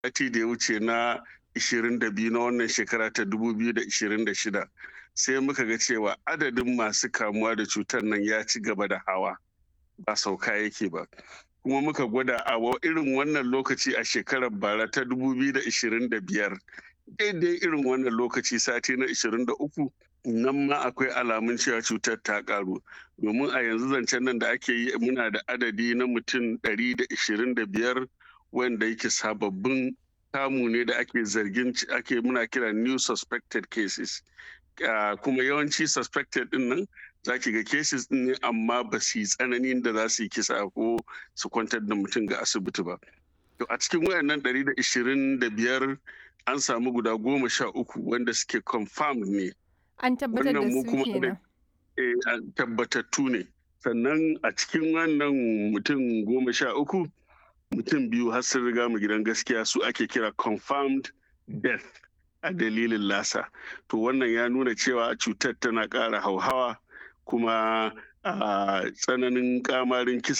sati da ya wuce na 22 na wannan shekara ta 2026 sai muka ga cewa adadin masu kamuwa da cutar nan ya ci gaba da hawa ba sauka yake ba kuma muka gwada a irin wannan lokaci a shekarar bara ta 2025 daidai irin wannan lokaci sati na 23 nan ma akwai alamun cewa cutar ta karu domin a yanzu zancen nan da ake yi muna da adadi na mutum 125 wanda yake sababbin kamu ne da ake zargin ake muna kira new suspected cases kuma yawanci suspected din nan za ki ga cases din ne amma ba su yi tsananin da za su yi kisa ko su kwantar da mutum ga asibiti ba to a cikin wayannan 125 an samu guda goma sha uku wanda suke confirmed ne An tabbatar da su kenan. tabbatattu ne. Sannan a cikin wannan mutum goma sha uku, mutum biyu har sun riga mu gidan gaskiya su ake kira confirmed death a dalilin lasa. To wannan ya nuna cewa cutar tana ƙara hauhawa kuma a tsananin kamarin kisa